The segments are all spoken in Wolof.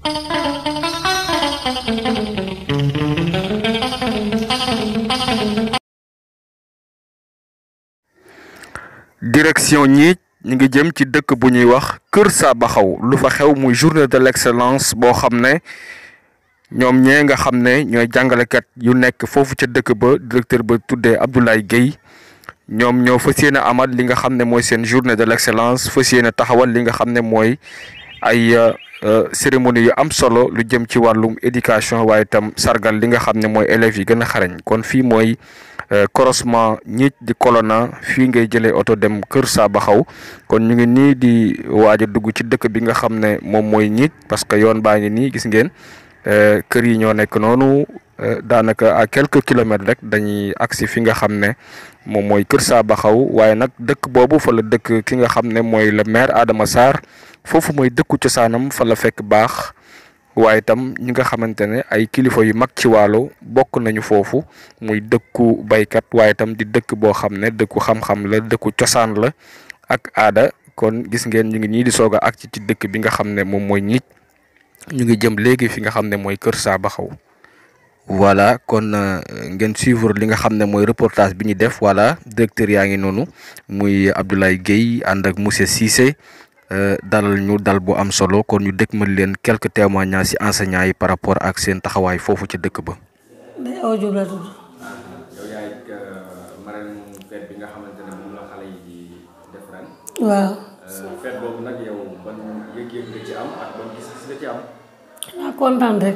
direction ñi ñi ngi jëm ci dëkk bu ñuy wax Kër Sabaxaw lu fa xew muy journée de l'excellence boo xam ne ñoom ñee nga xam ne ñooy jàngalekat yu nekk foofu ca dëkk ba directeur ba tuddee Abdoulaye Guèye ñoom ñoo fas yéene amal li nga xam ne mooy seen journée de l'excellence fas yéene taxawal li nga xam ne mooy ay cérémonie yu am solo lu jëm ci wàllum éducation waaye itam sargal li nga xam ne mooy élèves yi gën a xarañ kon fii mooy croisement ñiit di Colonna fii ngay jëlee oto dem Kër Sabaxaw kon ñu ngi nii di waaj a dugg ci dëkk bi nga xam ne moom mooy ñiit parce que yoon baa ngi nii gis ngeen kër yi ñoo nekk noonu daanaka à quelques kilomètres rek dañuy agsi fi nga xam ne moom mooy Kër Sabaxaw waaye nag dëkk boobu fa la dëkk ki nga xam ne mooy le maire Adama Sarr foofu mooy dëkku cosaanam fa la fekk baax waaye itam ñi nga xamante ne ay kilifa yu mag ci waalo bokk nañu foofu muy dëkku baykat waaye itam di dëkk boo xam ne dëkku xam-xam la dëkku cosaan la ak aada kon gis ngeen ñu ngi nii di soog a ak ci ci dëkk bi nga xam ne moom mooy ñiit ñu ngi jëm léegi fi nga xam ne mooy Kër Sabaxaw voilà kon ngeen suivre li nga xam ne mooy reportage bi ñu def voilà directeur yaa ngi noonu muy Abdoulaye Guèye ànd ak monsieur Cissé dalal ñu dal bu am solo kon ñu dëkkmal leen quelques témoignages ci enseignants yi par rapport ak seen taxawaay foofu ca dëkk ba. day aw Diop la tudd. yow yaay marraine fête bi nga xamante ne moom la xale yi di def ren. waaw. fête boobu nag yow ban yëg-yëg nga ci am ak ban gis-gis nga ci am. xanaa kontaan rek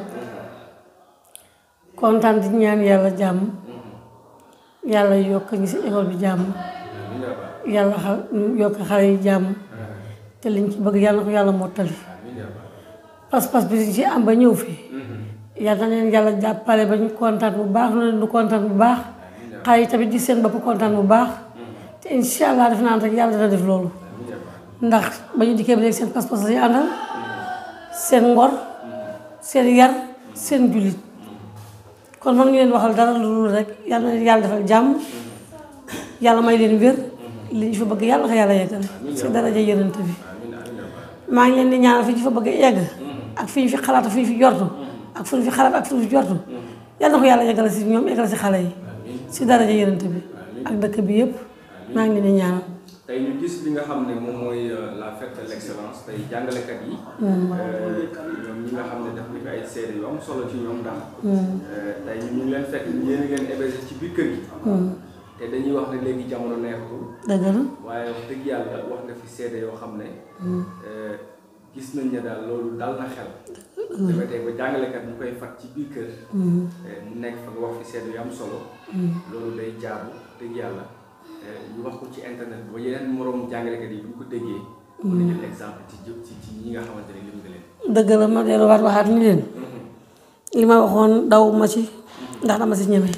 kontaan di ñaan yàlla jàmm yàlla yokk ñu si école bi jàmm yàlla xa yokk xale yi jàmm te liñ ci bëgg yàlla na ko yàlla mottali pas-pas bi ci am ba ñëw fi yàlla na leen yàlla jàppale ba ñu kontaan bu baax na leen du kontaan bu baax xale yi tamit di seen bopp kontaan bu baax te incha allah def naan rek yàlla dana def loolu ndax ba ñu dikkee ba léegi seen pas-pas la ñu àndal seen ngor seen yar seen jullit kon man ngi leen waxal dara lu dul rek yàlla na yàlla defal jàmm yàlla may leen wér li ñu fa bëgg yàlla ko yàlla yeggale si daraja yonent bi maa ngi leen di ñaanal fi ñu fa bëgg yegg ak fi ñu fi xalaat ak fi ñu fi jortu ak fu ñu fi xalaat ak fu ñu fi jortu yàlla na ko yàlla yeggale si ñoom yeggale si xale yi si daraja yonent bi ak dëkk bi yëpp maa ngi leen di ñaanal tey ñu gis li nga xam ne moom mooy la fête de l'excellence tey jàngalekat yi. ñoom ñi nga xam ne def nañu ay seede yu am solo ci ñoom ndax. tey ñu ngi leen fekk yéen a leen hébergé ci biir kër gi. te dañuy wax ne léegi jamono neexatul. dëgg la waaye wax dëgg yàlla wax nga fi seede yoo xam ne. gis nañ ne daal loolu dal na xel. dafa tey ba jàngalekat ñu koy fat ci biir kër. mu nekk fa nga wax fi seede yu am solo. loolu day jaabu dëgg yàlla. ñu wax ko ci internet bi ba yeneen moroom jàngalekat yi bu ñu ko déggee. mën na jël exemple ci jë ci ci ñi nga xamante ne lim nga leen. dëgg la ma delluwaat waxaat ni leen li ma waxoon daw ma ci ndax dama si ñeme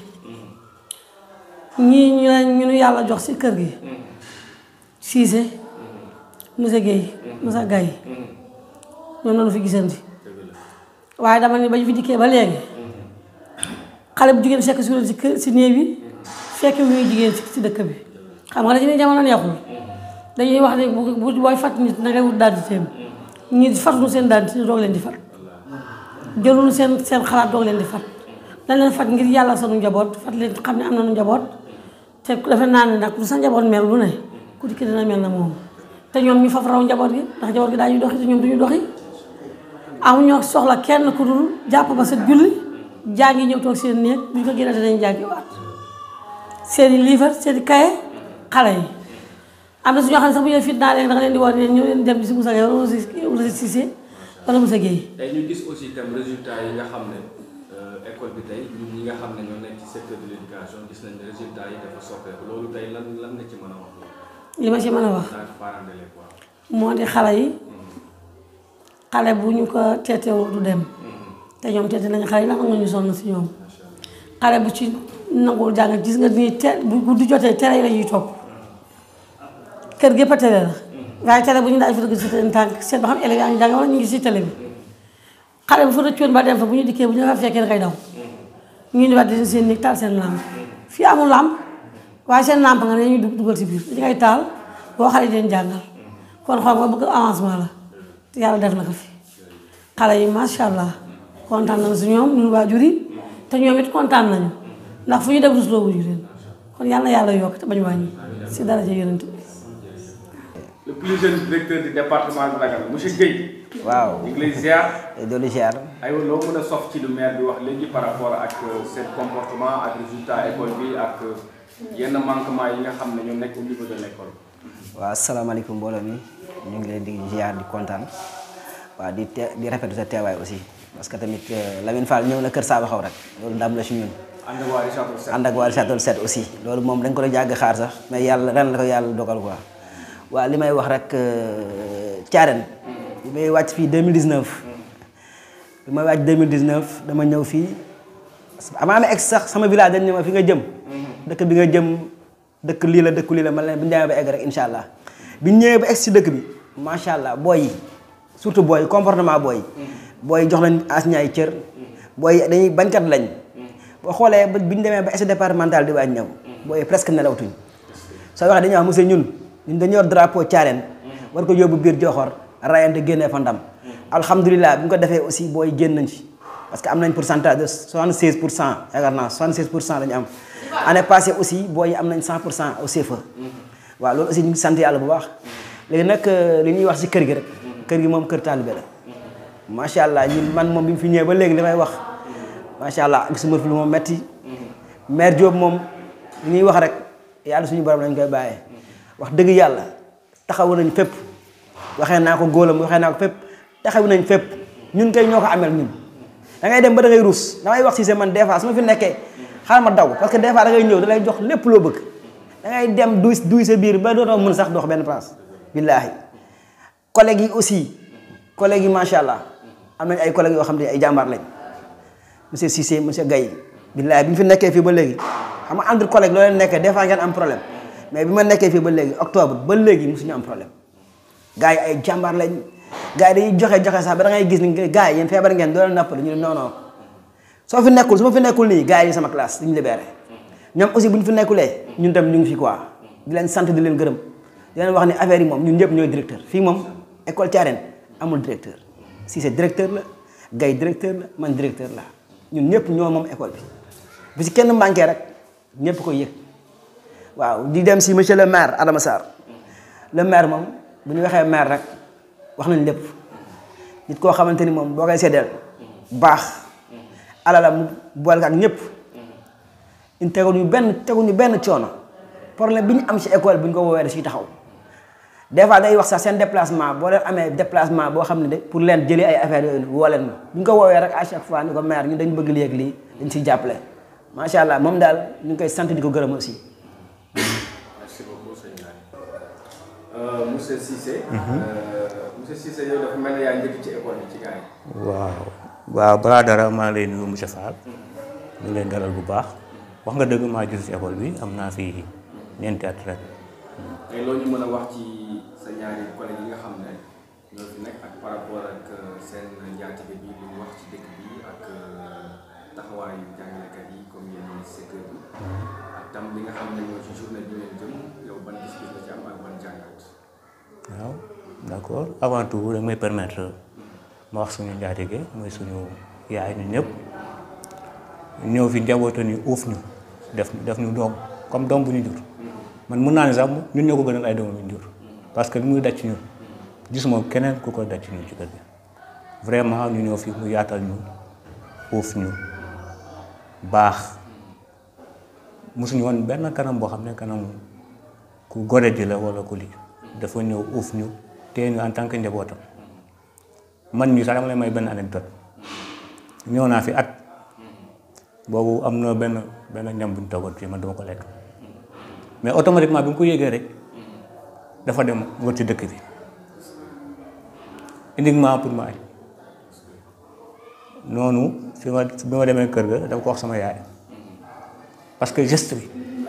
ñii ñu ne ñu nu yàlla jox si kër gi Cissé monsieur Guèye monsieur Gaye ñoom lañu fi gisanti waaye dama ne ba ñu fi dikkee ba léegi xale bu jigéen fekk si si kër si néeg bi fekk muy jigéen si dëkk bi xam nga dañu ne jamono neexul dañuy wax ne bu bu booy fat nit na ngay wut daanditéem ñi fatuñu seen daandité doog leen di fat jëluñu seen seen xalaat doog leen di fat dañ leen fat ngir yàlla sunu njaboot fat leen xam ne am nañu njaboot te dafa naa ne nag lu sa njaboot mel lu ne ku dikki dina mel na moom te ñoom ñu faf raw njaboot gi ndax njaboot gi daañuy doxi te ñoom duñu doxi amuñoo soxla kenn ku dul jàpp ba sa julli jàngi ñëw toog seen néeg bu ñu ko génnee danañ jàngi waat seen i livre seen i kaye xale yi am na su ñoo xam ne sax bu ñu fit naa leen da nga leen di woon ne ñu leen dem si Moussa Gueye wala Moussa Cissé wala Moussa Gueye tey ñu gis aussi itam résultat yi nga xam ne école bi tey ñun ñi nga xam ne ñoo nekk ci secteur de l'éducation gis nañ ne résultat yi dafa soppeeku loolu tey lan lan nga ci mën a wax li ma ci mën a wax tant que parent d'élève quoi. moo di xale yi xale bu ñu ko teetewul du dem te ñoom teete nañu xale yi ndax nga ñu sonn si ñoom xale bu ci nangul jàng gis nga nii te bu guddi jotee tere yi la ñuy topp kër gépp a tere la waaye tere bu ñu daal di fa dëgg si seen tànk seet ba xam élèves yaa ngi jàng wala ñu ngi si télé bi xale bu fa rëccoon ba dem fa bu ñu dikkee bu ñu fa fekkee dangay daw ñu di waat di seen néeg taal seen lampe fii amul lampe waaye seen lampe nga ne ñu dugal si biir dañu ngay taal boo xale yi leen jàngal kon xam nga bëgg avancement la te yàlla def na ko fi xale yi macha allah kontaan nañu si ñoom ñun waajur yi te ñoom it kontaan nañu ndax fu ñu dem rusloo wuñu leen kon yal na yàlla yokk te bañ wàññi si daraja yonent bi le plus jeune directeur du département de Dagana monsieur Guèye. waaw ñu ngi lay ziar. doolu ziar aywa loo mën a sof ci lu maire bi wax léegi par rapport ak seen comportement ak résultat école bi ak yenn manquement yi nga xam ne ñoo nekk au niveau de l' école. waaw asalaamaaleykum mbooloo mi ñu ngi leen di ziar di kontaan waaw di te di rafetlu sa teewaay aussi parce que tamit Lamine Fall ñëw na Kër Saba xaw rek loolu ndam la si ñun. ànd ak waa Richard Toll ànd ak waa Richard Toll set aussi loolu moom dañ ko doon jàgg xaar sax mais yàlla ren la ko yàlla dogal quoi waaw li may wax rek Thiarène. bi may wàcc fii 2019. bi may wàcc 2019 dama ñëw fii avant ma egg sax sama village dañ ne ma fi nga jëm. dëkk bi nga jëm dëkk lii la dëkk lii la man leen bu ñu demee ba egg rek incha allah bi ñu ñëwee ba egg si dëkk bi macha allah booy yi surtout booy yi comportement booy yi. booy yi jox lañ enseignants yi cër. booy yi dañuy bañkat lañ. boo xoolee ba bi ñu demee ba essai départemental di waaj ñëw. booy yi presque nelawtuñ soo waxee dañuy wax monsieur ñun ñun dañoo yor drapeau Thiarène. war ko yóbbu biir Joxor rayante génnee fa ndam. alhamdulilah bi ñu ko defee aussi booy génn nañ ci parce que am nañ pourcentage de 76 pour cent yaakaar naa 76 pour cent la ñu am. année passée aussi booy yi am nañ 100 pour cent au CFA. waaw loolu aussi ñu ngi sant yàlla bu baax. léegi nag li ñuy wax si kër gi rek. kër gi moom kër taalibe la. macha allah ñun man moom bi mu fi ñëwee ba léegi li may wax. macha allah gisuma fi lu moom metti maire Diop moom li ñuy wax rek yàlla suñu borom lañ koy bàyyee. wax dëgg yàlla taxawu nañ fépp. waxee naa ko góolam waxee naa ko fépp taxawu nañ fépp ñun kay ñoo ko amel ñun. da ngay dem ba da ngay ruus damay wax si man des fois su ma fi nekkee xaaral ma daw parce que des fois da ngay ñëw da lay jox lépp loo bëgg da ngay dem duy duy sa biir ba dootoo mën sax dox benn place billaahi collègues yi aussi collègues yi macha allah am nañ ay collègues yoo xam ne ay jàmbaar lañ monsieur Cissé monsieur Gaye billaahi bi ñu fi nekkee fii ba léegi xam nga entre collègues loo leen nekkee des fois ngeen am problème mais bi ma nekkee fii ba léegi octobre ba léegi mosuñu am problème gars yi ay jàmbaar lañ gars yi dañuy joxe joxe sax ba da ngay gis ni gars yi yéen feebar ngeen doo leen nappal ñu ne non non soo fi nekkul su ma fi nekkul nii gars yi sama classe dañu libéré ñoom aussi bu ñu fi nekkulee ñun tam ñu ngi fi quoi di leen sant di leen gërëm di leen wax ni affaire yi moom ñun ñëpp ñooy directeur fii moom école Thiarène amul directeur si c'est directeur la Gaye directeur la man directeur la ñun ñëpp ñoo moom école bi bi si kenn manqué rek ñëpp koy yëg waaw di dem si monsieur le maire Adama Sarr le maire moom bu ñu waxee maire rek wax nañ lépp nit koo xamante ni moom boo koy seddeel baax alala mu boole ko ak ñëpp ñu teguñu benn teguñu benn coono problème bi ñu am si école bi ñu ko woowee da siy taxaw des fois day wax sax seen déplacement boo leen amee déplacement boo xam ne de pour leen jëlee ay affaires yooyu woo leen ma bu ñu ko woowee rek à chaque fois ni ko maire ñu dañ bëgg lii ak lii dañ siy jàppale macha allah moom daal ñu ngi koy sant di ko gërëm aussi. merci beaucoup sëñ Ndiaye. monsieur Cissé. monsieur Cissé yow dafa mel ni yaa njëkk ci école bi ci gars yi. waaw waaw balaa dara maa lay nuyu monsieur Fall. ñu leen dalal bu baax. wax nga dëgg maa gis ci école bi am naa fi ñeenti at rek. tey loolu ñu mën a wax ci sa ñaari collègues yi nga xam ne ñoo fi nekk ak par rapport ak seen njaatige bi li ñu wax ci dëkk bi ak taxawaayu jàngalekat yi comme yéen secteur bi ak tam li nga xam ne ñoo ci journée bi ngeen jëm yow ban gis-gis la ci am ak ban jàngat. waaw d'accord avant tout da may permettre ma wax suñu njaatige mooy suñu yaay ñun ñëpp ñëw fi njabootu ni uuf ñu def def ñu doom comme doom bu ñu jur. man mun naa ne sax ñun ñoo ko gënal ay doomam yu jur parce que li muy daj ci ñun gisuma keneen ku koy daj ci ñun ci kër gi vraiment ñu ñëw fi mu yaatal ñu uuf ñu baax mosuñu woon benn kanam boo xam ne kanam ku gode ji la wala ku lii dafa ñëw uuf ñu téye ñu en tant que njabootam man mii sax dama lay may benn anecdote ñëw naa fi at boobu am na benn benn ñam bu ñu toggoon fii man dama ko lekk mais automatiquement bi mu ko yéegee rek dafa dem wër ci dëkk bi uniquement pour ma añ noonu fi ma bi ma demee kër ga dama ko wax sama yaay parce que geste bi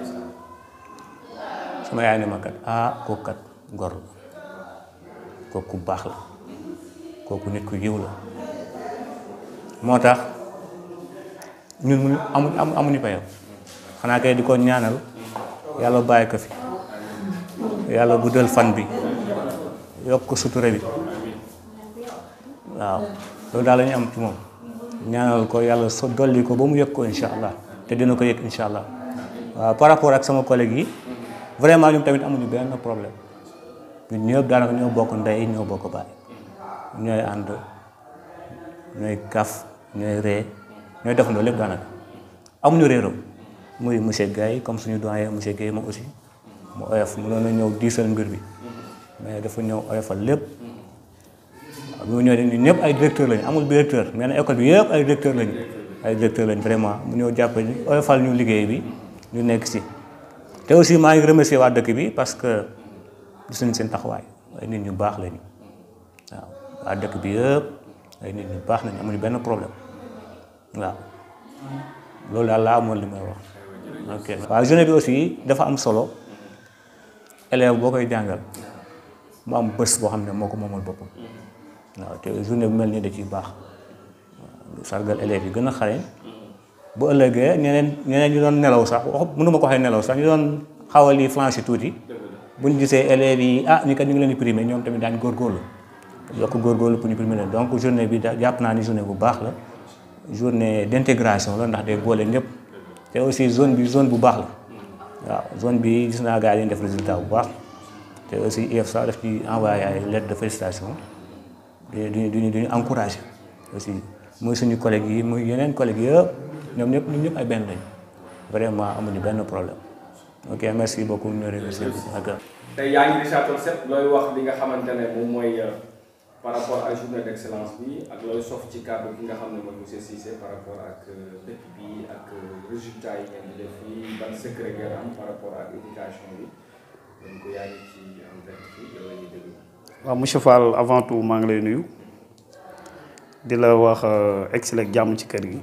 sama yaay ne ma kat ah kooku kat gor la kooku ku baax la kooku nit ku yiw la moo tax ñun mu amu amuñu payam xanaa kay di ko ñaanal yàlla bàyyi ko fi yàlla guddal fan bi yokk ko sutura bi waaw loolu daal la ñu am ci moom ñaanal ko yàlla so dolli ko ba mu yëg ko incha allah te dina ko yëg incha allah waaw par rapport ak sama collègue yi vraiment ñoom tamit amuñu benn problème ñun ñëpp daanaka ñoo bokk ndey ñoo bokk baay ñooy ànd ñooy kaf ñooy ree ñooy defandoo lépp daanaka amuñu réeroo muy monsieur Gaye comme suñu doyen monsieur Gaye moom aussi mu oyof mu doon ñëw diisal mbir bi mais dafa ñëw oyofal lépp waaw bi mu ñëwee ñun ñëpp ay directeur lañu amul directeur mais nag école bi yëpp ay directeur lañu ay directeur lañu vraiment mu ñëw jàpp ñu oyofal ñu liggéey bi ñu nekk si te aussi maa ngi remercier waa dëkk bi parce que gis nañ seen taxawaay ay nit ñu baax lañu waaw waa dëkk bi yëpp ay nit ñu baax lañu amuñu benn problème waaw loolu daal laa amoon li may wax ok waaw journée bi aussi dafa am solo élève boo koy jàngal mu am bés boo xam ne moo ko moomal boppam waaw te journée bu mel nii da ciy baax sargal élèves yi gën a xarañ bu ëllëgee ñeneen ñeneen ñu doon nelaw sax wax mënuma ko waxee nelaw sax ñu doon xawal yi flanché tuuti bu ñu gisee élèves yi ah ñu kat ñu ngi leen di primé ñoom tamit daañu góorgóorlu yokk góorgóorlu pour ñu primé leen donc journée bi da jàpp naa ni journée bu baax la journée d'intégration la ndax day boole ñëpp te aussi zone bi zone bu baax la waaw zone bi gis naa gars yi def résultat bu baax te aussi IEFSA daf ci envoyé ay lettre de félicitation du du du ñu encouragé aussi muy suñu collègues yi muy yeneen collègues yëpp ñoom ñëpp ñun ñëpp ay benn lañ vraiment amuñu benn problème ok merci beaucoup ñu remercier ak tey yaa ngi Richard Toll Seck looy wax li nga xamante ne moom mooy par rapport ak journée d'excellence bi ak looy sof ci kàddu gi nga xam ne mooy monsieur Cissé par rapport ak dëkk bi ak résultats yi ngeen di def fii ban secret ngeen am par rapport ak éducation bi donc yaa ngi ci en direct fii yow la ñuy déglu. waaw monsieur Fall avant tout maa ngi lay nuyu di la wax excellent jàmm ci kër gi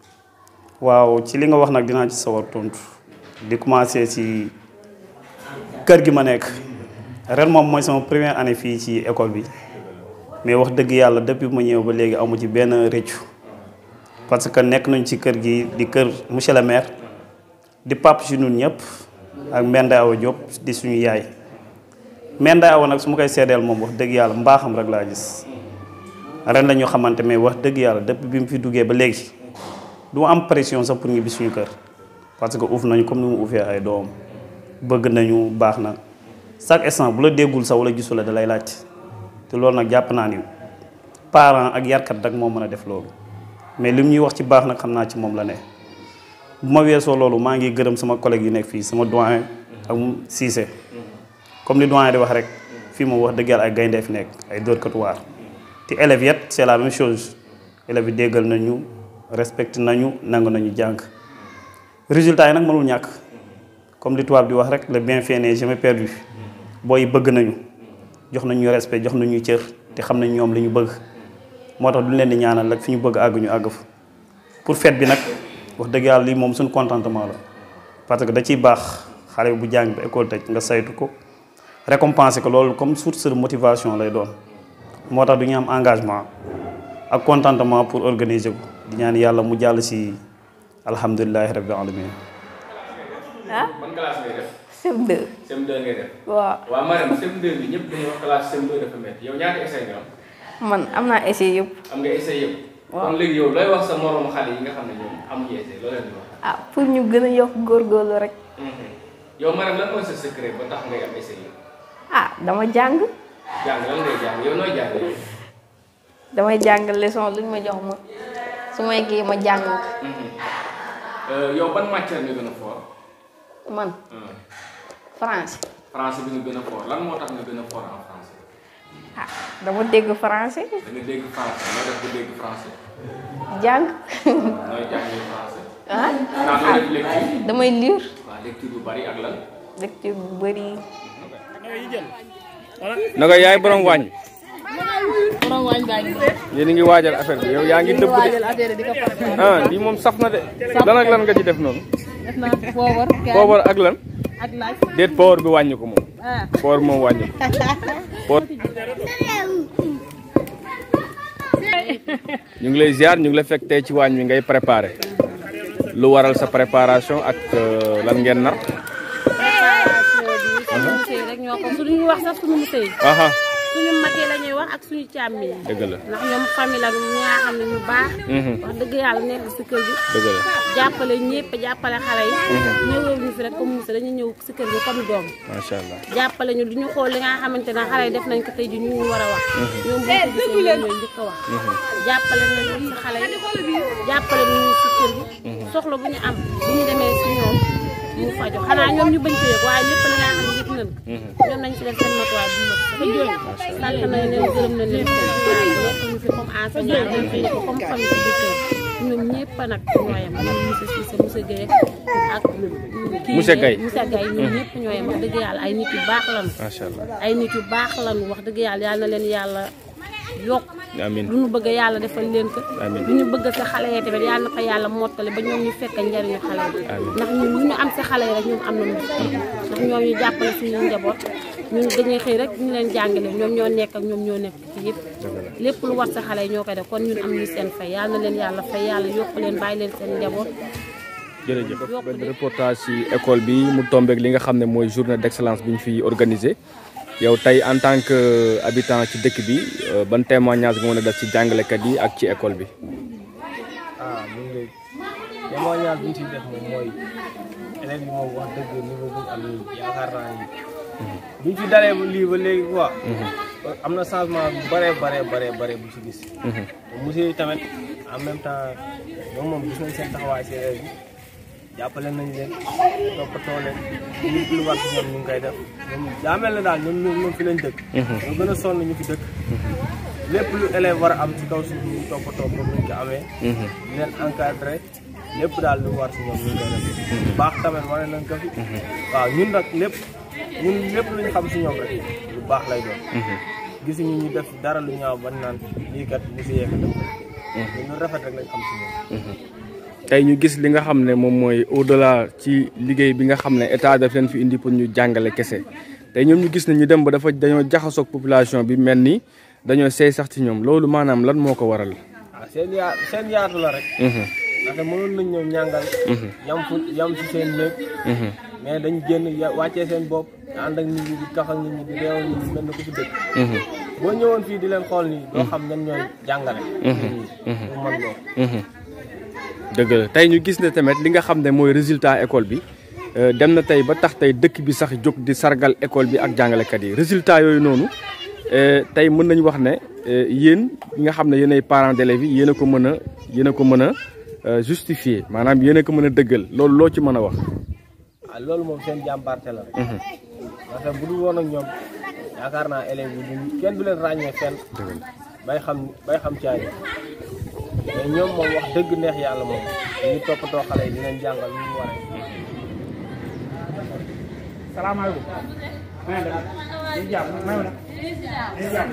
waaw ci li nga wax nag dinaa ci sawar tontu di commencer ci kër gi ma nekk ren moom mooy sama première année fii ci école bi mais wax dëgg yàlla depuis ma ñëw ba léegi amu ci benn rëccu parce que nekk nañ ci kër gi di kër monsieur le maire di pap ci ñun ñëpp ak Mbende Awa Diop di suñu yaay Mbende Awa nag su ma koy seedeel moom wax dëgg yàlla mbaaxam rek laa gis ren la ñu xamante mais wax dëgg yàlla depuis bi mu fi duggee ba léegi du ma am pression sax pour ñibbi suñu kër parce que uuf nañu comme ni mu uufee ay doom bëgg nañu baax na chaque instant bu la déggul sax wala gisu la da lay laaj te loolu nag jàpp naa ni parent ak yarkat rek moo mën a def loolu mais lim ñuy wax ci baax nag xam naa ci moom la ne bu ma weesoo loolu maa ngi gërëm sama collègue yi nekk fii sama doyen ak Cissé comme li doyen di wax rek fii moom wax dëgg yàlla ay gaynde fi nekk ay dóorkatu waar te élèves yet c'est la même chose élèves yi déggal nañu respecté nañu nangu nañu jàng résultat yi nag mënul ñàkk comme li tubaab di wax rek le bienfait n'est jamais perdu booy bëgg nañu jox nañu respect jox nañu cër te xam nañ ñoom li ñu bëgg moo tax duñ leen di ñaanal rek fi ñu bëgg àgg ñu àgg fa pour fête bi nag wax dëgg yàlla lii moom suñu contentement la parce que da ciy baax xale bu jàng ba école tëj nga saytu ko récompenser ko loolu comme source de motivation lay doon moo tax du ñu am engagement ak contentement pour organiser ko di ñaan yàlla mu jàll si alhamdulilahi rabbil alamin ah ban classe ngay def. CM2 CM2 ngay def. waaw waaw Marème CM2 bi ñëpp dañuy wax classe CM2 dafa métti yow ñaata essai nga am. man am naa essai yëpp am nga essai yëpp. Waaw. kon léegi yow looy wax sa moromu xale yi nga xam ne ñoom amuñu essai loo leen di wax. ah pour ñu gën a yokk góorgóorlu rek yow Marème lan mooy sa secret ba tax ngay am essai yëpp. ah dama jàng jàng lan ngay jàng yow nooy jàng yow. damay jàng leçon luñ ma jox ma su may kii ma jàng ko yow ban matière nga gën a fort. man français français bi nga gën a fort lan moo tax nga gën a fort en français. ah dama dégg français da nga dégg français noo def ba dégg français. jàng nooy jàngee français. ah naa nooy def lecture. damay lire waaw lecture bu bari ak lan. lecture bu bëri naka yaay borom wàññi. borom waañ baa ngi yéen a ngi waajal affaire bi yow yaa ngi dëbb de. waajal affaire di ko préparé ah lii moom saf na de. lan ak lan nga ci def noonu. def naa poobar kaay poobar ak lan. ak laaj déet poobar bi wàññi ko moom. ah poobar moom wàññi ko. poor. ñu ngi lay ziar ñu ngi la fekk tey ci waañ wi ngay préparé. lu waral sa préparation ak euh, lan ngeen nar. préparation bi suñu musée rek ñoo ko suñu wax sax suñu musée yi aha suñu mag yi la ñuy wax ak suñu càmmi yi dëgg la ndax ñoom famille la ñu nga xam ne ñu baax wax dëgg yàlla nekk si kër gi dëgg la jàppale ñëpp jàppale xale yi ñëwee ñu fi rek comme Moussa dañuy ñëw si kër gi comme doom macha allah jàppale ñu duñu xool li nga xamante ne xale yi def nañ ko tey ji ñu ñu war a wax ñoom boo ko gisee ñoom ñooy njëkk a wax jàppale nañu si xale yi jàppale nañu si kër gi soxla bu ñu am bu ñu demee si ñoom ñu faju xanaa ñoom ñu bañ ko yëg waaye lépp li nga xam ne yëg nañ ko ñoom nañ ci def seen matuwaay bu mat dafa jooy sant nañ leen gërëm nañ leen waaye nekk ñu fi comme enseignant dañ fi nekk comme famille ci biir kër ñoom ñëpp nag ñooyam ñoom monsieur Cissé monsieur Guèye ak kii Monsieur Gaye. monsieur Gaye ñoom ñëpp ñooyam wax dëgg yàlla ay nit yu baax lañu macha allah ay nit yu baax lañu wax dëgg yàlla yal na leen yàlla yokk amiin lu ñu bëgg yàlla defal leen ko Amiin. lu ñu bëgg si xale yi tamit yal na ko yàlla mottali ba ñoom ñu fekk njariñu xale yi Amiin. ndax ñun lu ñu am si xale yi rek ñoom am nañu ndax ñoom ñu jàppale suñu njaboot ñun dañuy xëy rek ñu leen jàngale ñoom ñoo nekk ak ñoom ñoo nekk ci yëpp lépp lu war sa xale yi ñoo koy def kon ñun am ñu seen fay yal na leen yàlla fay yàlla yokk leen bàyyi leen seen njaboot jërëjëf benn reportage ci école bi mu tombeek li nga xam ne mooy journée d'excellence bi ñu fi organisé yow tey en tant que habitant ci dëkk bi euh, ban témoignage nga mën a def ci jàngalekat yi ak ci école bi. ah ñu ngi lay témoignage bi ñu ciy def moom mooy élèves yi moom wax dëgg niveau bu ñu am nii yaakaar naa ni buñ ci dalee ba lii ba léegi quoi. am na changement bu bëree bëree bëree bëri bu ci gis. monsieur yi tamit en même temps ñoom moom gis nañ seen taxawaay si élèves yi jàppale nañ leen toppatoo leen lépp lu war si ñoom ñu ngi koy def ñoom daa mel ne daal ñoom ñoom ñoom fi lañ dëkk. ñoo gën a sonn ñu fi dëkk. lépp lu élève war a am ci kaw suuf ñu toppatoo comme ni ñu ko amee. di leen encadré lépp daal lu war si ñoom ñu ngi koy def. bu baax tamit wane nañ ko fi. waaw ñun nag lépp ñun lépp lu ñu xam si ñoom rek lu baax lay doon. gisuñu ñu def dara lu ñaaw ba naan lii kat monsieur Yekk def ko. ñun rafet rek lañ xam si ñoom. tey ñu gis li nga xam ne moom mooy au delà ci liggéey bi nga xam ne état daf leen fi indi pour ñu jàngale kese tey ñoom ñu gis ne ñu dem ba dafa dañoo jaxasoog population bi mel ni dañoo seey sax ci ñoom loolu maanaam lan moo ko waral. ah seen yaa seen yaatu la rek. ndaxte mënoon nañ ñëw ñàngal. yam fu yam si seen néeg. mais dañ génn ya wàccee seen bopp ànd ak nit ñi di kaf ak nit ñi di réewal nit ñi mel na ku fi dëkk. boo ñëwoon fii di leen xool nii doo xam ñan ñooy jàngale. pour mën loolu. dëgg la tey ñu gis ne tamit li nga xam ne mooy résultat école bi euh, dem na tey ba tax tey dëkk bi sax jóg di sargal école bi ak jàngalekat yi résultat yooyu noonu euh, tey mën nañu wax ne euh, yéen ñi nga xam ne yéenay parents d'élèves yi yéen a ko mën a yéen a ko mën a euh, justifier maanaam yéen a ko mën a dëggal loolu loo ci mën a wax. ah loolu moom seen jàmbaarte la rek. ndaxte bu dul woon ak ñoom yaakaar naa élèves yi duñ kenn du leen ràññee fenn. bay xam bay xam caay mais ñoom moom wax dëgg neex yàlla moom ñu toppatoo xale yi di leen jàngal ñu mu waree. salaamaaleykum. maa ngi def ñu jàmm maa ngi def ñu jàmm.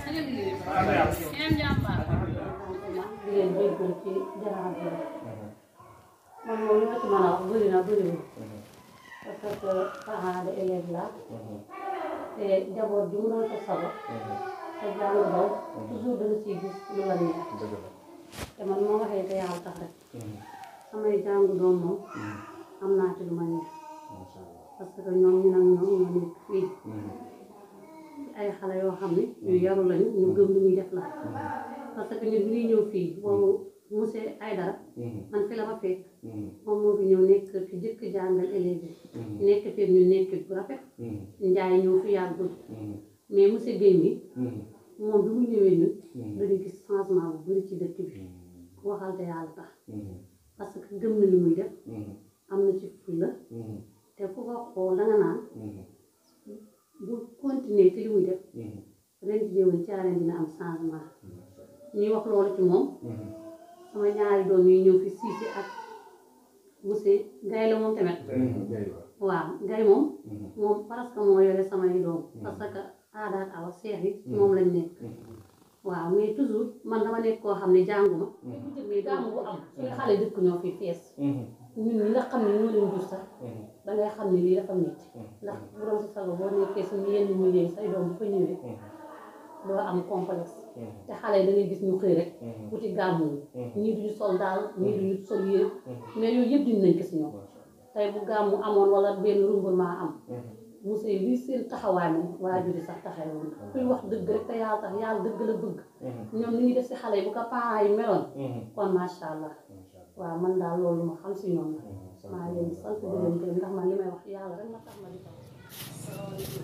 di leen jéggul ci jaxante bi man moom li ma ci mën a wax bëri na bëriwul parce que parent de élève la te njaboot bi mu doon ko sabo te jàng daw toujours da nga ciy gis lu la neex te man moo waxee te yàlla tax rek samay jàngu doom moom am naa ci lu ma neex parce que ñoom ñu nag ñoom ñoo nekk fii ay xale yoo xam ne ñu yaru lañu ñu gëm li ñuy def la parce que ñun bi ñuy ñëw fii boobu monsieur Aydara man fi la ma fekk moom moo fi ñëw nekk fi jëkk jàngal élèves yi nekk fi ñu nekk bu rafet njaay ñëw fi yàggul mais monsieur Guèye mi moom bi mu ñëwee ñun dañu gis changement bu bëri ci dëkk bi waxal te yàlla tax parce que gëm na li muy def am na ci fulla te ku ko xool da nga naan bu continuer ci li muy def ren ci déwén caareen dina am changement ñuy wax loolu ci moom sama ñaari doom yi ñëw fi siisi ak monsieur Gaye la moom tamit waaw Gaye moom moom presque moo yore samay doom parce que aada ak awa seex yi moom lañ nekk waaw mais toujours man dama nekk koo xam ne jànguma mais gàmm bu am suñu xale dëkk ñoo fi fees ñun ñi nga xam ne ñoo leen jur sax dangay xam ne lii dafa métti ndax bu doon sa sago boo nekkee suñu yenn milieu say doom bu fa ñëwee doo am complexe te xale yi da ngay gis ñu xëy rek wuti gàmmu ñii duñu sol daal ñii duñu sol yére mais yooyu yëpp dinañ ko si ñoom tey bu gàmmu amoon wala benn rumblement am Moussa yi lii seen taxawaay moom waajur yi sax taxawul kuy wax dëgg rek te yàlla tax yàlla dëgg la bëgg ñoom li ñuy def si xale yi bu ko parents yi meloon kon macha allah waaw man daal loolu ma xam si ñoom la maa leen di sant di leen gërëm ndax man li may wax yàlla rek ma tax ma di ko wax.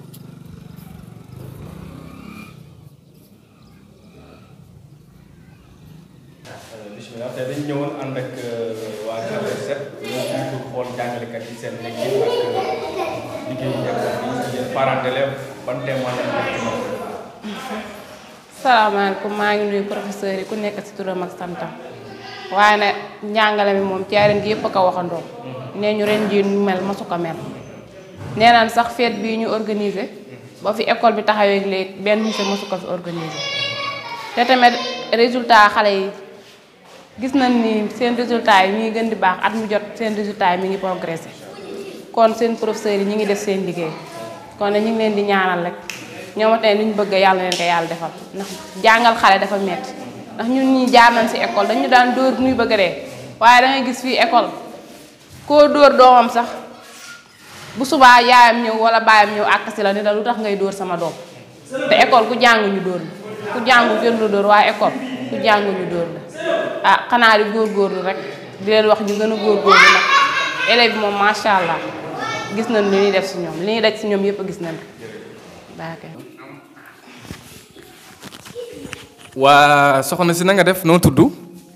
bisimilah tey dañu ñëwoon ànd ak waa Kër Set ñoo fi pour xool jàngalekat yi seen liggéey ak liggéeyu école bi yéen parents d'élèves ban témoignage ngeen ci moom. salaamaaleykum maa ngi nuyu professeur yi ku nekk ci turam ak santam waaye nag njàngale mi moom caareen gi yëpp a ko waxandoo nee ñu ren jii ñu mel masu ko mel nee naan sax fête bii ñu organiser ba fi école bi taxawee léegi benn monsieur masu ko fi organiser te tamit résultat xale yi gis nañ ni seen résultat yi mi ngi gën di baax at mu jot seen résultat yi mi ngi progressé kon seen professeurs yi ñi ngi def seen liggéey kon nag ñu ngi leen di ñaanal rek ñoom tamit li ñu bëgg yàlla leen ko yàlla defal ndax jàngal xale dafa metti ndax ñun ñii jaar nañ si école dañu daan dóor nuy bëgg a dee waaye da ngay gis fii école koo dóor doomam sax bu subaa yaayam ñëw wala baayam ñëw àkk si la ni la lu tax ngay dóor sama doom te école ku jàng ñu dóor la ku jàngu gën lu dóor waaye école ku jàngu ñu dóor la ah xanaa di góorgóorlu rek di leen wax ñu gën a góorgóorlu nag élèves bi moom macha allah gis nañ li ñuy def si ñoom li ñuy daj si ñoom yëpp gis nañ ko baake waa soxna si na nga def noo tudd.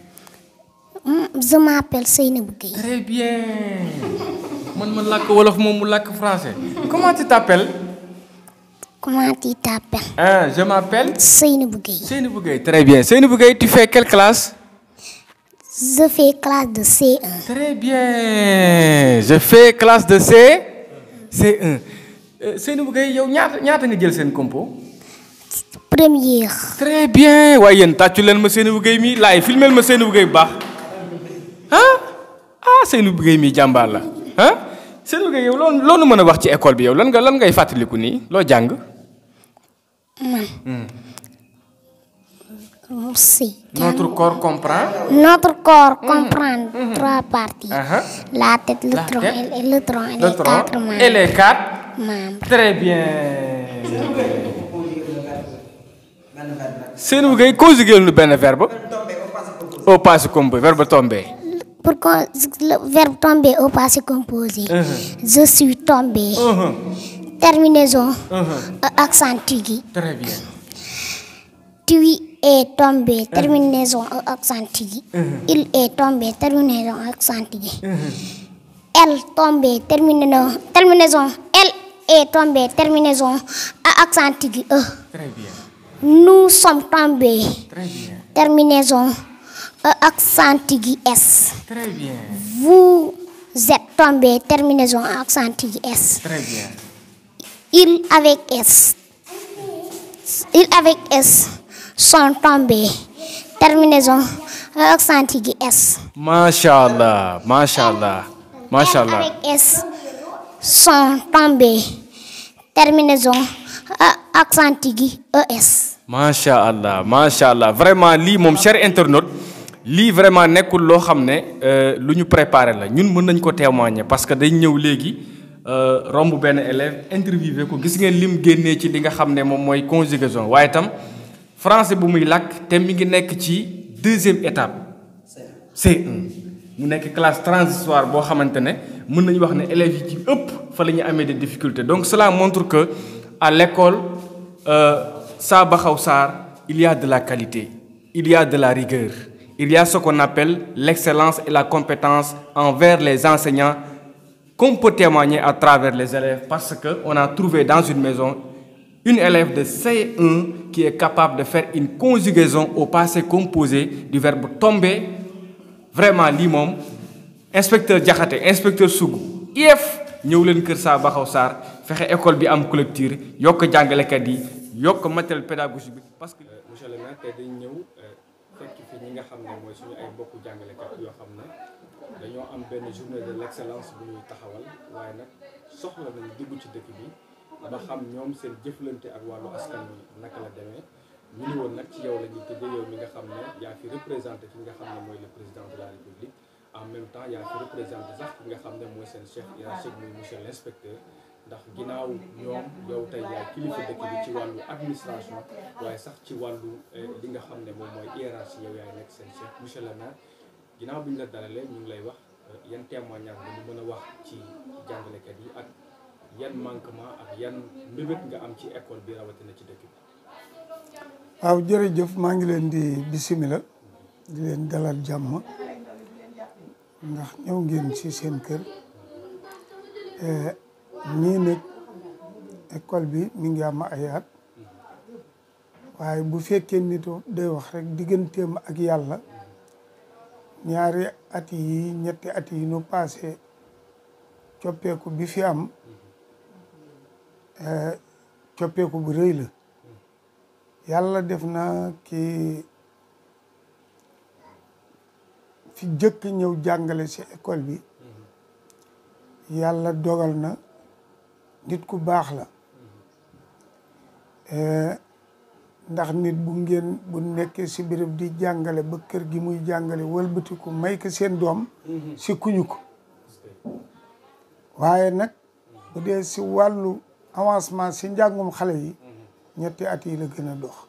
Je m'appelle Seynabou Gueye. Très bien. man ma làkk wolof moom mu làkk français. comment tu t'appelles. Comment tu t'appelles ah je m'appelle. Seynabou Gueye. Seynabou Gueye. très bien Seynabou Gueye tu fais quelle classe. Je fais classe de C1. Très bien je fais classe de C C1 Euh, Seynabou Gueye yow ñaata ñaata nga jël seen compo. Première. très bien waaye yéen tàccu leen ma Seynabou Gueye mi laay filmel ma Seynabou Gueye bu baax ah ah Seynabou Gueye mi jàmbaar la ah Seynabou Gueye yow loolu loolu mën a wax ci école bi yow lan nga lan ngay fàttaliku nii loo jàng. Man. Si. Notre corps comprend. Notre corps comprend trois parties. Ah, La tête, le La tronc tête, et le tronc et le les tronc quatre membres. et les quatre membres. Très bien. Seynabou Gueye conjugué nu benn verbe. Au passé composé verbe tombé. Pour qu'on le verbe tomber au passé composé. Je suis tombé. Terminaison. euh, Accent aigu. Très bien. Tu es tombé. Terminaison euh, accent aigu. Il est tombé. Terminaison accent aigu. Elle tombée. Terminaison. Terminaison. Elle est tombée. Terminaison à accent aigu. E. Très bien. Nous sommes tombés. Très bien. Terminaison euh, accent aigu S. Très bien. Vous êtes tombé. Terminaison accent aigu S. Très bien. Il avec S. Il avec S sont tombés. Terminaison euh, accent aigu S. Macha allah macha allah macha allah. Avec S sont tombés. Terminaison euh, accent aigu ES. macha allah macha allah vraiment lii moom cher internaute lii vraiment nekkul loo xam ne euh, lu ñu préparé la ñun mën nañ ko témoigner parce que dañ ñëw léegi euh, romb benn élève interviewé ko gis ngeen lim génnee ci li nga xam ne moom mooy conjugaison waaye itam français bu muy làkk te mi ngi nekk ci deuxième étape C1 mu nekk classe transitoire boo xamante ne mën nañu wax ne élèves yi ci ëpp fa la ñu amee des difficultés donc cela montre que à l'école euh, Saa Baxaw Sarr il y a de la qualité il y a de la rigueur il y a ce qu'on appelle l'excellence et la compétence envers les enseignants qu'on peut témoigner à travers les élèves parce que on a trouvé dans une maison une élève de C1 qui est capable de faire une conjugaison au passé composé du verbe tomber vraiment lii moom inspecteur Diakhaté inspecteur Sougou IEF ñëw leen kër Saa Baxaw Sarr fexe école bi am clôture yokk jàngalekat yi yokk matériel pédagogique bi parce que. monsieur le maire tey dañ ñëw fekk fi ñi nga xam ne mooy suñu ay mbokku jàngalekat yoo xam ne dañoo am benn journée de l'excellence bu ñuy taxawal waaye nag soxla nañ dugg ci dëkk bi ba xam ñoom seen jëflante ak wàllu askan bi naka la demee ñu ni woon nag ci yow la ñuy tëjee yow mi nga xam ne yaa fi représenté ki nga xam ne mooy le président de la république en même temps yaa fi représenté sax ki nga xam ne mooy seen chef hiérarchique muy monsieur l'inspecteur ndax ginnaaw ñoom yow tey yaay kilifa dëkk bi ci wàllu administration waaye sax ci wàllu li nga xam ne moom mooy hiérarchie yow yaay nekk seen chef monsieur le maire ginnaaw bi ñu la dalalee ñu ngi lay wax yan témoignage nga ñu mën a wax ci jàngalekat yi ak yan manquement ak yan mbébét nga am ci école bi rawatina ci dëkk bi. waaw jërëjëf maa ngi leen di bisimila di leen dalal jàmm ndax ñëw ngeen ci seen kër ñii nag école bi mi ngi am ay at waaye bu fekkee nit day wax rek digganteem ak yàlla ñaari at yi ñetti at yi nu passé coppeeku bi fi am coppeeku bu rëy la yàlla def na ki fi jëkk ñëw jàngale ci école bi yàlla dogal na nit ku baax la ndax nit bu ngeen bu nekkee ci béréb di jàngale ba kër gi muy jàngale wëlbatiku may ko seen doom si kuñu ko waaye nag bu dee si wàllu avancement si njàngum xale yi ñetti at yi la gën a dox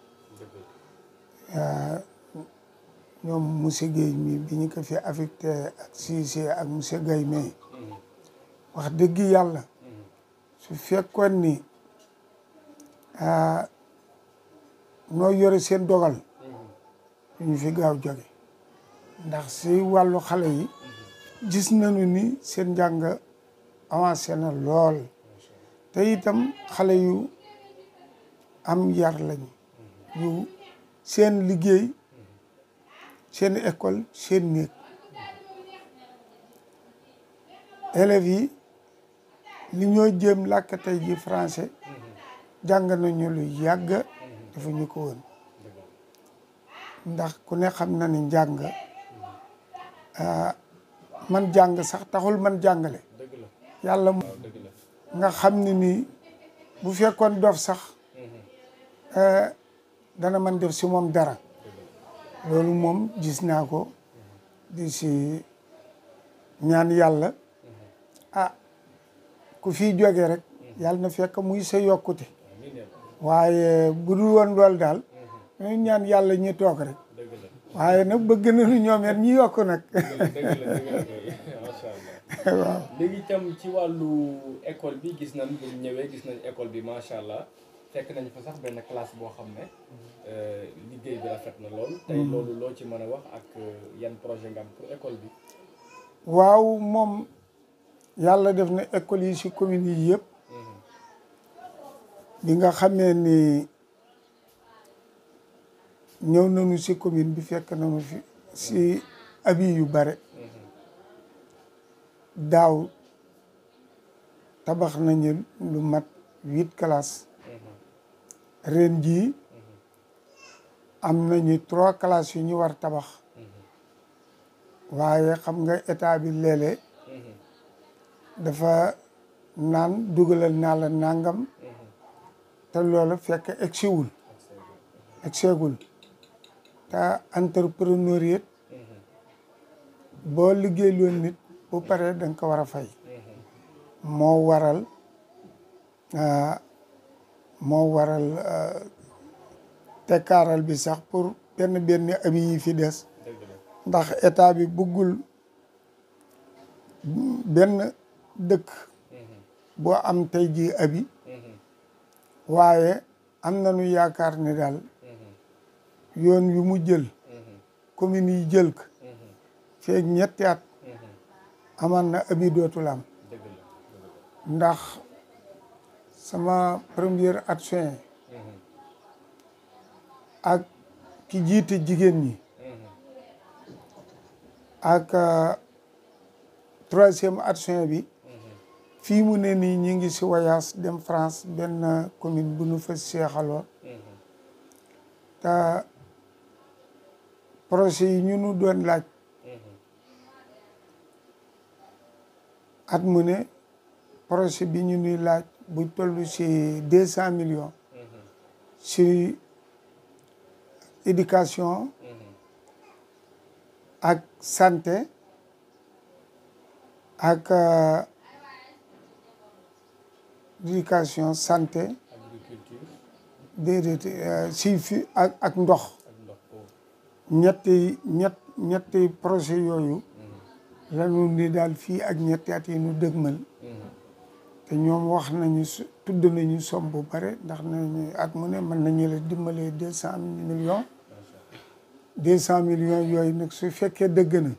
ñoom monsieur Guèye mi bi ñu ko fi affecté ak Cissé ak monsieur Guèye mais wax dëgg yàlla su fekkoon ni noo yore seen dogal ñu fi gaaw jóge ndax si wàllu xale yi gis nañu ni seen njàng avancé na lool te itam xale yu am yar lañu yu seen liggéey seen école seen néeg élèves yi li ñoo jéem làkk tey ji français jàng nañu lu yàgg dafa ñu ko woon ndax ku ne xam na ni njàng man jàng sax taxul man jàngale yàlla nga xam ne ni bu fekkoon dof sax dana man def si moom dara loolu moom gis naa ko di si ñaan yàlla ah ku fi jóge rek yàlla na fekk muy sa yokkute waaye bu dul woon loolu daal ñu ñaan yàlla ñu toog rek waaye nag bëgg nañu ñoom it ñu yokk nag waaw léegi itam ci wàllu école bi gis nañ bu ñëwee gis nañ école bi macha allah fekk nañ fa sax benn classe boo xam ne liggéey bi rafet na lool. tey loolu loo ci mën a wax ak yan projet nga am pour école bi. waaw moom yàlla def na école yi si commune yi yëpp. bi nga xamee ni ñëw nañu si commune bi fekk nañu fi si abi yu bare. daaw tabax nañu lu mat huit classes. ren jii am nañu trois classes yu ñu war tabax waaye xam nga état bi léeg-léeg dafa naan dugalal naa la nangam te loolu fekk egsiwul egseegul te entrepreneuriat boo liggéey loon nit bu paree da nga ko war a fay moo waral moo waral tekkaaral bi sax pour benn benn abi yi fi des ndax état bi bëggul benn dëkk boo am tey ji abi waaye am nañu yaakaar ne daal yoon wi mu jël commune yi jël ko feeg ñetti at amaan na abi dootul am ndax sama premier adjoint ak ki jiite jigéen ñi ak troisième adjoint bi fii mu ne nii ñi ngi si voyage dem France benn commune bu nu fa seexaloo te projet yi ñu nu doon laaj at mu ne projet bi ñu nuy laaj bu toll si deux cent millions si éducation ak santé ak éducation santé déedéet si fi ak ak ndox ñetti ñett ñetti projet yooyu lanu ni daal fii ak ñetti at yi nu dëgmal te ñoom wax nañu su tudd nañu somme bu bare ndax nañu at mu ne mën nañu la dimbalee deux cent millions deux cent millions yooyu nag su fekkee dëgg na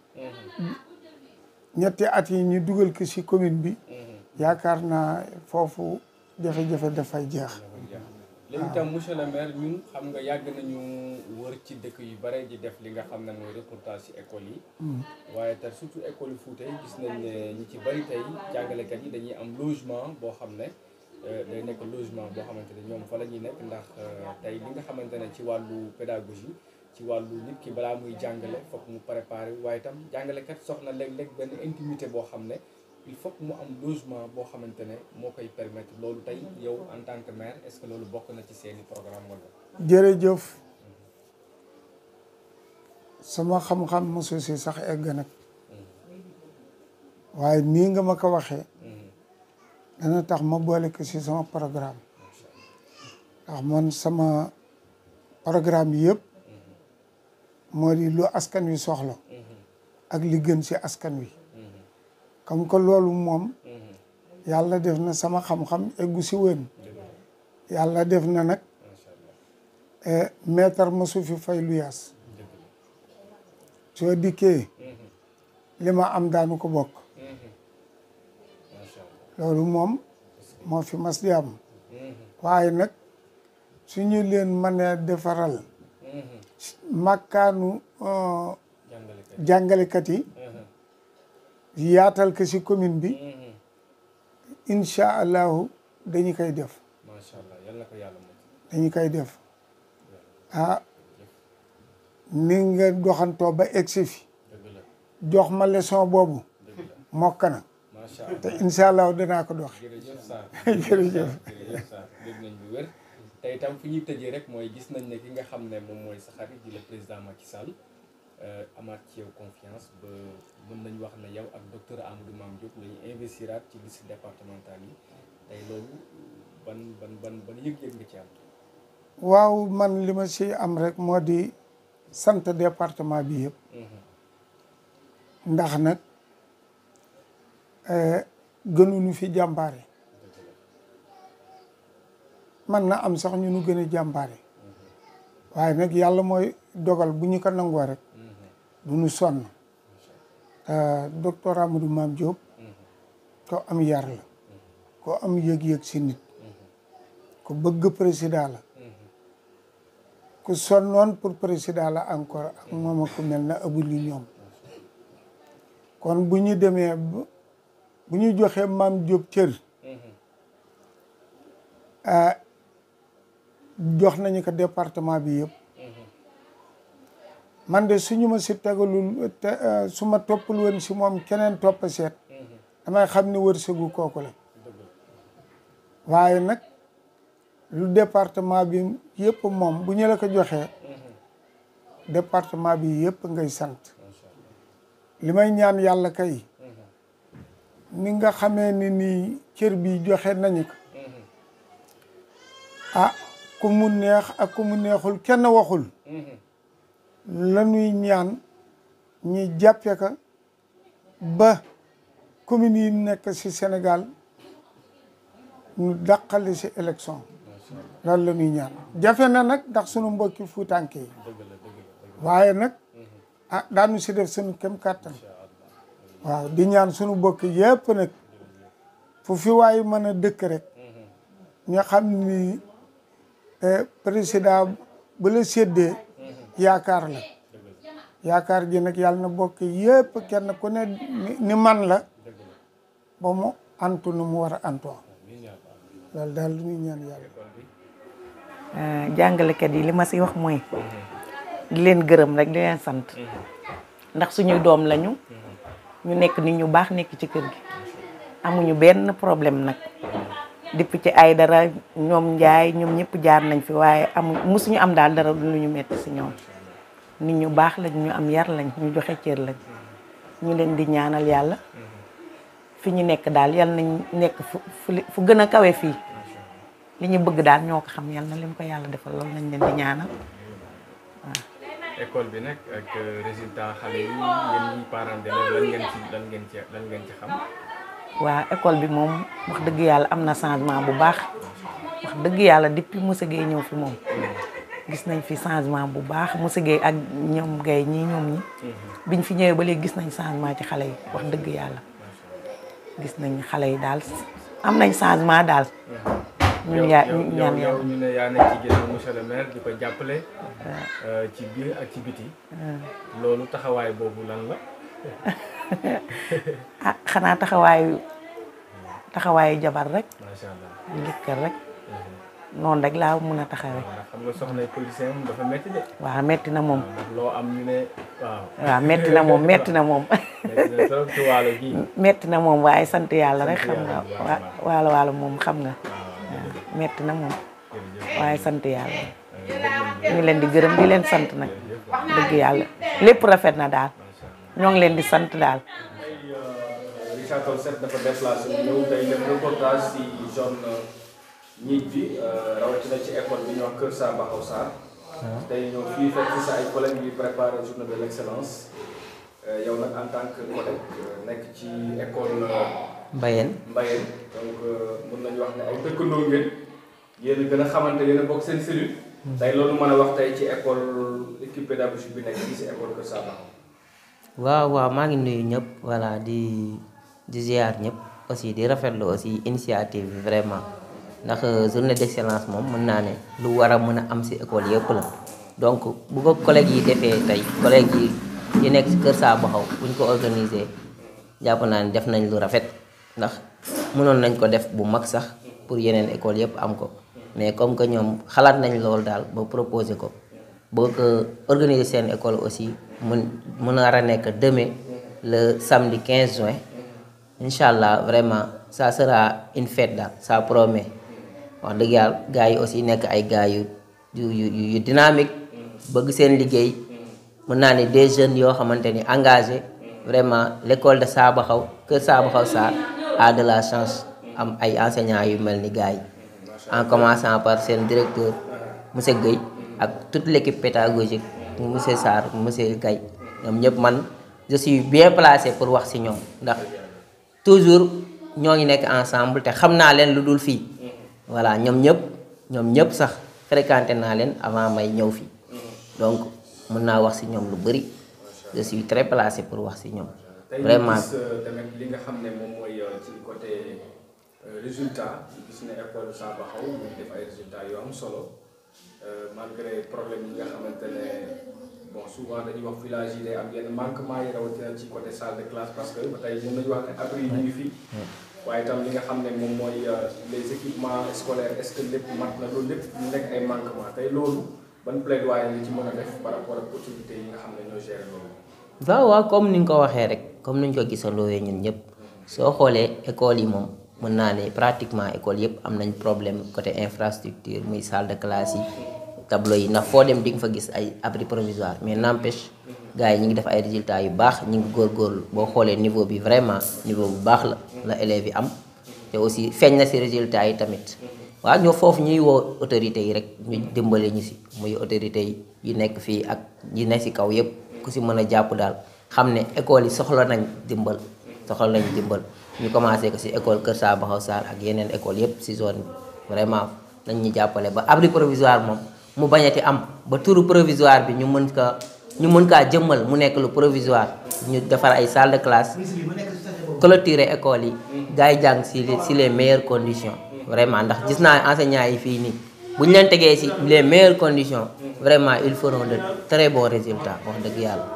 ñetti at yi ñu dugal ko ci commune bi yaakaar naa foofu jafe-jafe dafay jeex léegi itam monsieur le maire ñun xam nga yàgg nañu wër ci dëkk yu bare di def li nga xam ne mooy reportage ci école yi waaye te surtout école yi Fouta yi gis nañ ne ñi ci bari tey jàngalekat yi dañuy am logement boo xam ne day nekk logement boo xamante ne ñoom fa la ñuy nekk ndax tey li nga xamante ne ci wàllu pédagogie ci wàllu nit ki balaa muy jàngale foog mu préparé waaye itam jàngalekat soxna léeg-léeg benn intimité boo xam ne il faut que mu am logement boo xamante ne moo koy permettre loolu tey yow en tant que maire est-ce que loolu bokk na ci seeni programme wala. jërëjëf sama xam-xam mosu si sax egg nag waaye nii nga ma ko waxee dana tax ma boole ko si sama programme ndax man sama programme yëpp moo di lu askan wi soxla ak li gën si askan wi comme que loolu moom yàlla def na sama xam-xam eggu si wën yàlla def na nag maître mosu fi fay lu yaas soo dikkee li ma am daanu ko bokk loolu moom moo fi mas di am waaye nag su ñu leen mënee defaral makkaanu jàngalekat yi yaatal ko ci commune bi incha allahu dañu koy def macha allah yal na ko yàlla moom. dañu koy def ah ni nga doxantoo ba egsi fi jox ma leçon boobu mokk na macha allah te incha allahu danaa ko dox jërëjëf Sarr jërëjëf jërëjëf Sarr dégg nañ bu wér te itam fi ñuy tëjee rek mooy gis nañ ne ki nga xam ne moom mooy sa xarit di le président Macky Sall amaat ci yow confiance ba mën nañu wax ne yow ak docteur Amadou Mame Diop la ñu investiraat ci liste départementale yi tey loolu ban ban ban ban yëg-yëg nga ci am. waaw man li ma si am rek moo di sant département bi yëpp ndax nag gënuñu fi jàmbaare man na am sax ñu nu gën a jàmbaare waaye nag yàlla mooy dogal bu ñu ko nangoo rek du ñu sonn te docteur Amadou Mame Diop ko am yar la ko am yëg-yëg si nit ku bëgg président la ku sonnoon pour président la encore ak moom ak ku mel na abuli ñoom kon bu ñu demee bu ñu joxee Mame Diop cër jox nañu ko département bi yëpp man de suñu ma si tegalul te su ma toppal woon si moom keneen topp seet damay xam ne wërsëgu kooku la waaye nag lu département bi yëpp moom bu ñu la ko joxee département bi yëpp ngay sant li may ñaan yàlla kay ni nga xamee ni nii cër bi joxe nañu ko ah ku mu neex ak ku mu neexul kenn waxul la ñuy ñaan ñi jàppe ka ba communes yi nekk ci Sénégal ñu dàqale ci élection loolu la ñuy ñaan jafe na nag ndax sunu mbokki fuutànke yi waaye nag ah daanu ci def sunu kem kàttan waaw di ñaan sunu mbokk yépp nag fu fi waay mën a dëkk rek ñu xam ni président bu la séddee yaakaar la yaakaar ji nag yàlla na bokk yépp kenn ku ne ni man la ba mu antu nu mu war a antoo loolu daal lu ñuy ñaan yàlla jàngalekat yi li ma si wax mooy di leen gërëm rek di leen sant ndax suñuy doom lañu ñu nekk nit ñu baax nekk ci kër gi amuñu benn problème nag depuis ci ay dara ñoom njaay ñoom ñëpp jaar nañ fi waaye amu musuñu am daal dara lu ñu metti si ñoom nit ñu baax lañ ñu am yar lañ ñu joxe cër lañ ñu leen di ñaanal yàlla fi ñu nekk daal yal nañ nekk fu fu li- fu gën a kawe fii li ñu bëgg daal ñoo ko xam yal na leen ko yàlla defal loolu nañ leen di ñaanal waaw. école bi nag ak résultat xale yi yéen ñi parents d'élèves lan ngeen ci lan ngeen ci lan ngeen ci xam. waa école bi moom wax dëgg yàlla am na changement bu baax wax dëgg yàlla depuis Moussa Gueye ñëw fi moom gis nañ fi changement bu baax Moussa Gueye ak ñoom Gueye ñii ñoom ñi biñ fi ñëwee ba léegi gis nañ changement ci xale yi wax dëgg yàlla gis nañ xale yi daal am nañ changement daal ñun yaa yow ñaan yow yàlla ñu ne yaa nekk ci ginnaaw monsieur le maire di ko jàppale. ci biir ak ci biti. loolu taxawaay boobu lan la. ah xanaa taxawaayu taxawaayu jabar rek macha allah. njëkkër rek noonu rek laa mun a taxawee ndax xam nga soxna policier moom dafa métti de. waaw metti na moom ndax loo am ñu ne waaw. waaw metti na moom metti na moom métti na trop ci waalo gi. metti na moom waaye sant yàlla rek Sant xam nga yàlla, wa waalo waalo moom xam nga waaw metti na moom waaye sant yàlla ñu ngi leen di gërëm di leen sant nag dëgg yàlla lépp rafet na daal ñoo ngi leen di sant daal Richard Toll Seck dafa déplacé wu ñëw tey def reportage si zone ñiit bi rawatina ci école bi ñuy wax Kër Samba Xaw Sarr. tey ñëw fii fekk sa ay collègues yuy préparé journée de l' excellence yow nag en tant que collègue nekk ci école Mbayeen Mbayeen donc mën nañu wax ne ay dëkkandoo ngeen yéen a gën a xamante yéen a bokk seen cellule. tey loolu mën a wax tey ci école équipe pédagogique bi nekk fii si école Kër Samba Xaw. waaw waaw maa ngi nuyu ñëpp voilà di di ziar ñëpp aussi di rafetlu aussi initiative bi vraiment ndax journée d'excellence moom mën naa ne lu war a mën a am si école yëpp la donc bu ko collègues yi defee tey collègues yi yi nekk si Kër Samba Xaw bu ñu ko organisé jàpp naa ne def nañ lu rafet ndax mënoon nañ ko def bu mag sax pour yeneen école yëpp am ko mais comme que ñoom xalaat nañ loolu daal ba proposé ko boo ko organiser seen école aussi mun mun a nekk demain le samedi 15 juin incha allah vraiment ça sera une fête daal ça promet wax dëgg yàlla gars yi aussi nekk ay gars yu yu yu yu dynamique bëgg seen liggéey mën naa ne des jeunes yoo xamante ni engagé vraiment l' école de Saabaxaw kër Saabaxaw Sarr a de la chance am ay enseignants yu mel ni gars yi en commençant par seen directeur monsieur Guèye ak toute l' équipe pédagogique monsieur Sarr monsieur Gaye ñoom ñëpp man je suis bien placé pour wax ci ñoom ndax toujours ñoo ngi nekk ensemble te xam naa leen lu dul fii voilà ñoom ñëpp ñoom ñëpp sax fréquenté naa leen avant may ñëw fii donc mën naa wax ci ñoom lu bari je suis très placé pour wax ci ñoom vraiment tey ñu gis tamit li nga xam ne moom mooy ci côté résultat ñu gis ne école Samba Xaw ñu def ay résultats yu am solo malgré problème yi nga xamante ne bon souvent dañuy wax village yi day am yenn manquement yi rawatina ci côté salle de classe parce que ba tey mën nañu wax ne abri yi ñu ngi fi waaye itam li nga xam ne moom mooy les équipements scolaires est-ce que lépp mat na loolu lépp ñu nekk ay manquement tey loolu ban plaidoyer li ci mën a def par rapport ak autorités yi nga xam ne ñoo gérer loolu. waaw waaw comme ni nga ko waxee rek comme ni ñu ko gisandoowee ñun ñëpp soo xoolee école yi moom mën naa ne pratiquement école yëpp am nañ problème côté infrastructure muy salle de classe yi tableau yi ndax foo dem di nga fa gis ay abri provisoire mais n'empêche gars yi ñu ngi def ay résultats yu baax ñu ngi góorgóorlu boo xoolee niveau bi vraiment niveau bu baax la la élèves yi am te aussi feeñ na ci résultats yi tamit waaw ñoo foofu ñuy woo autorités yi rek ñu dimbale ñu ci muy autorités yi yi nekk fii ak yi nekk ci kaw yëpp ku ci mën a jàpp daal xam ne école yi soxla nañ dimbal soxla nañ dimbal ñu commencé ko ci école Kër Samba Xaw Sarr ak yeneen école yëpp ci zone bi vraiment nañ ñu jàppale ba abri provisoire moom mu bañati am ba turu provisoire bi ñu mën ka ñu mën kaa jëmmal mu nekk lu provisoire ñu defar ay salle de classe clôturer école yi gars yi jàng ci ci les meilleures conditions vraiment ndax gis naa enseignants yi fii nii bu ñu leen tegee ci les meilleures conditions vraiment ils feront de très bons résultats wax dëgg yàlla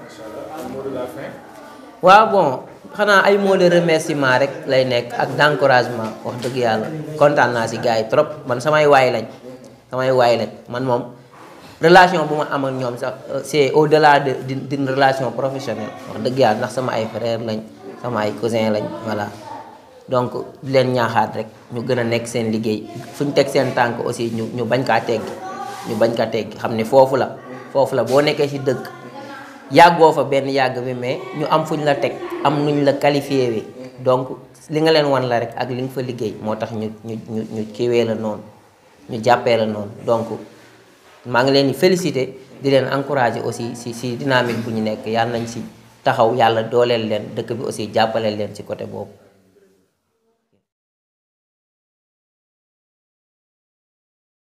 waaw bon xanaa ay mots de remerciement rek lay nekk ak d'encouragement wax dëgg yàlla kontaan naa ci gars yi trop man samay waay lañ samay waay lañ man moom relation bu ma am ak ñoom sax c'est au-delà de d'une relation professionnelle wax dëgg yàlla ndax sama ay frères lañ sama ay cousins lañ voilà donc di leen ñaaxaat rek ñu gën a nekk seen liggéey fu ñu teg seen tànk aussi ñu ñu bañ kaa teggi ñu bañ kaa teggi xam ne foofu la foofu la boo nekkee ci dëkk yàggoo fa benn yàgg bi mais ñu am fuñ la teg am nuñ la qualifié wi donc li nga leen wan la rek ak li nga fa liggéey moo tax ñu ñu ñu ñu kiiwee la noonu ñu jàppee la noonu donc maa ngi leen di féliciter di leen encourager aussi si si dynamique bu ñu nekk yàlla nañ si taxaw yàlla dooleel leen dëkk bi aussi jàppaleel leen ci côté boobu